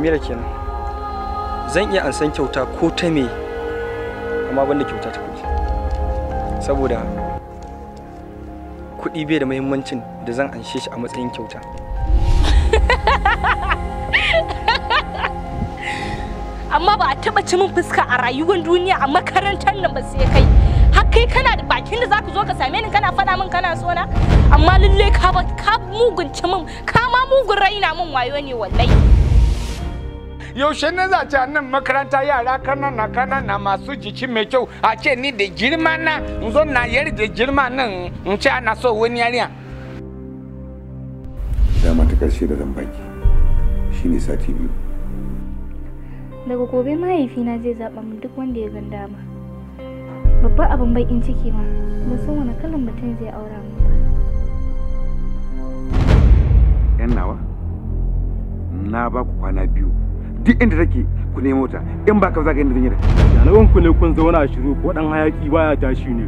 samira kenan zan iya ansan kyauta ko ta me amma banda kyauta ta kuɗi saboda kuɗi bai da muhimmancin da zan anshe shi a matsayin kyauta amma ba a taba ci min fuska a rayuwar duniya a makarantar nan ba sai kai har kai kana da bakin da zaka zo ka same ni kana faɗa min kana so na amma lalle ka ba ka mugunci min ka ma mugun raina min wayo ne wallahi yaushe ne za ce nan makaranta yara kanana kanana masu jiki mai kyau a ce ni da girma na in zo na yari da girma nan in ce ana so wani yariya dama ta karshe da zan baki shine sati biyu daga gobe mahaifina zai zaɓa min duk wanda ya gan dama babban abin bakin ciki ma ban san wani kalan mutum zai aura min ba yan nawa na ba ku kwana biyu duk inda take ku nemo ta in ba ka za ka inda zan yi da Yanawan ku ne kun zauna shiru ko dan hayaki baya tashi ne.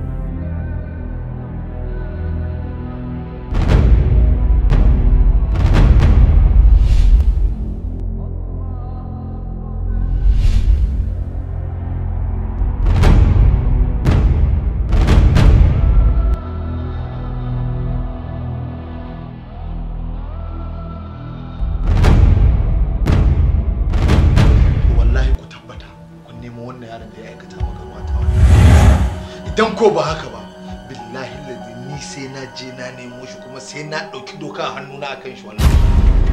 wallahi ku tabbata kun nemo wannan yaron da ya aikata maka mata idan ko ba haka ba billahi lazi ni sai na je na nemo shi kuma sai na ɗauki doka a hannuna akan shi wannan